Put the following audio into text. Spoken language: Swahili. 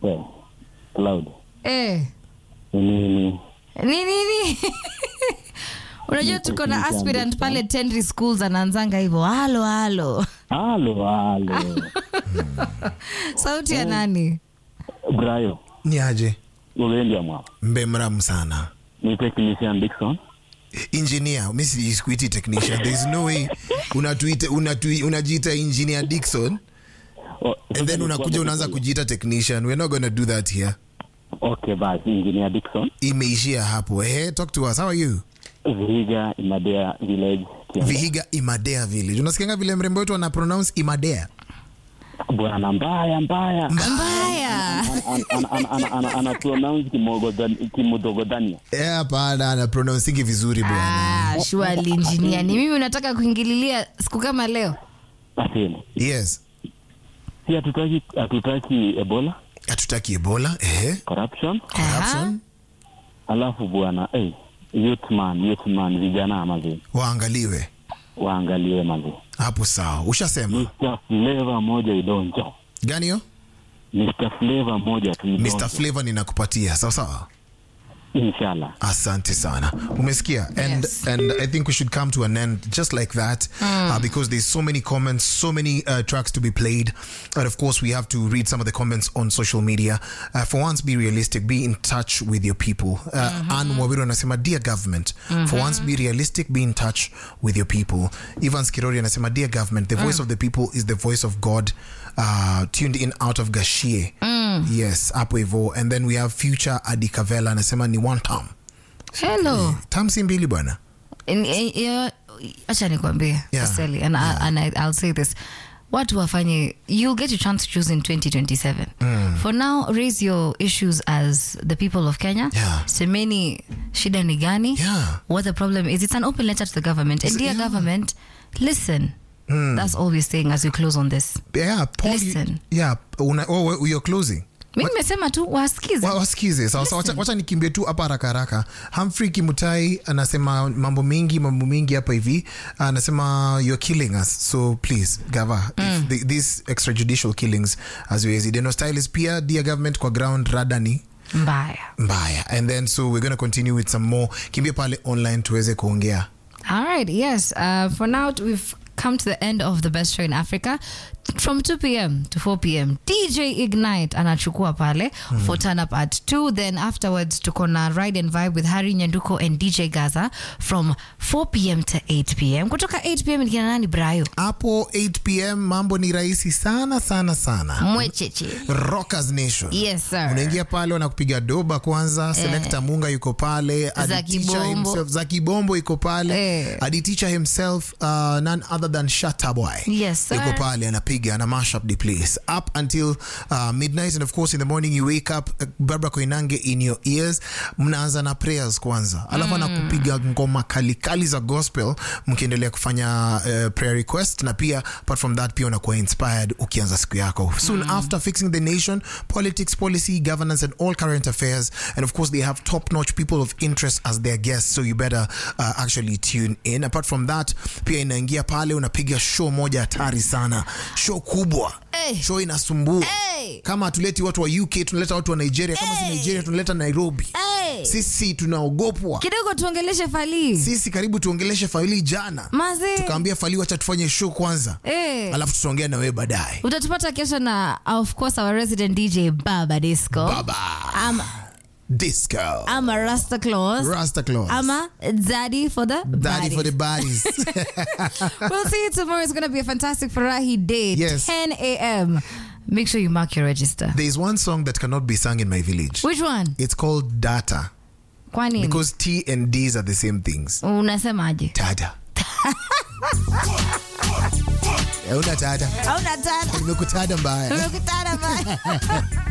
We, Cloud. Eh. Nini? Ni nini? Unajua tuko na aspirant pale Tenry Schools anaanzanga hivyo. Halo halo. Halo, halo. Sauti ya nani? Brayo. ni aje Ulendi ya mwa. mbemram sana Ni technician Dixon. engineer mi si- sikuiti technician there is no way unatuita unatui, unajiita engineer dixon Oh, and then unakuja unaanza kujiita technician we're not gonna do that here Okay, basi engineer Dixon. imeishia hapo hey, talk to us how are you Vihiga Imadea Village. Kianda. vihiga imadea village unasikianga vile mrembo wetu ana pronounce imadea Bwana mbaya mbaya. Mbaya. Ana- ana- ana- ana- ana- ana pronounce kimogodhan- kimodogodhania. Eh, hapana ana pronouncing vizuri bwana Ah, surely engineer. Ni mimi unataka kuingililia siku kama leo? Asili. yes Si hatutaki hatutaki Ebola, hatutaki ebola eh corruption. corruption Alafu bwana, eh, youth man, youth man vijana mazee. waangaliwe Waangaliwe mazee. hapo sawa ushasema Mr. Flavor moja idonjo. gani hiyo Mr. Flavor moja tu idonjo. mr flavor ninakupatia sawa sawa Inshallah. asante sana umesikia and Yes. and i think we should come to an end just like that uh, because there's so many comments so many uh, tracks to be played and of course we have to read some of the comments on social media uh, for once be realistic be in touch with your people uh, Ann Wawiru anasema dear government for once be realistic be in touch with your people Ivan Skirori anasema dear government the voice of the people is the voice of God uh, tuned in out of Gashie yes hapo hivo and then we have future Adikavela anasema ni one term Hello. tam si mbili bwana In- eh, eh, acha nikwambie Yeah. Aseli, and, I, and I, I'll say this watu wafanye you'll get your chance to choose in 2027 for now raise your issues as the people of kenya Yeah. semeni shida ni gani Yeah. what the problem is it's an open letter to the government and dear government listen that's all we're saying as we close on this yeah Paul, you- Listen. yeah una, oh, we- you're closing mi nimesema tu wasikize Wa- wasikize sawa sawa, wacha, wacha nikimbie tu hapa haraka haraka Humphrey Kimutai anasema mambo mingi mambo mingi hapa hivi anasema you're killing us so please gava if the, these extrajudicial killings haziwezi deno stylist pia dear government kwa ground radani mbaya mbaya and then so we're going to continue with some more kimbia pale online tuweze kuongea All right, yes. Uh, for now, we've come to the end of the best show in Africa. From 2 p.m. to 4 p.m. DJ Ignite anachukua pale for turn up at 2. Then afterwards, tuko na Ride and Vibe with Harry Nyanduko and DJ Gaza from 4 p.m. to 8 p.m. Kutoka 8 p.m. ni kina nani Brayo? hapo 8 pm mambo ni rahisi sana sana sana Mwecheche. rockers nation Yes, sir. unaingia pale wanakupiga doba kwanza selekta munga yuko pale Adi Zaki Teacher Bombo. himself- zaki bombo iko pale Eh. adi teacher himself uh, none other than shataboy Yes, sir. yuko pale anapiga ana mash up the place up until uh, midnight and of course in the morning you wake up uh, barbara koinange in your ears mnaanza na prayers kwanza alafu anakupiga ngoma kalikali za gospel mkiendelea kufanya uh, prayer request na pia apart from that pia unakuwa inspired ukianza siku yako soon after fixing the nation politics policy governance and all current affairs and of course they have top notch people of interest as their guests so you better uh, actually tune in apart from that pia inaingia pale unapiga show moja hatari sana show kubwa Eh. show inasumbua Eh. kama hatuleti watu wa uk tunaleta watu wa nigeria kama si Eh. nigeria tunaleta nairobi Hey. sisi tunaogopwa Kidogo tuongeleshe Fally. sisi karibu tuongeleshe faili jana Mazi. tukaambia fali wacha tufanye show kwanza Eh. alafu tutaongea na wewe baadaye Utatupata kesho na of course our resident DJ Baba Disco. baba I'm, disco I'm a Rasta Claus. rasta claus I'm a daddy for the daddy baddies. for the bodies We'll see you tomorrow. It's going to be a fantastic Farahi day. Yes. 10 a.m. Make sure you mark your register. there's one song that cannot be sung in my village Which one? it's called data Kwa nini? because t and d's are the same things Unasemaje? data una tata Hauna tana. nimekutada mbaya Umekutana bye.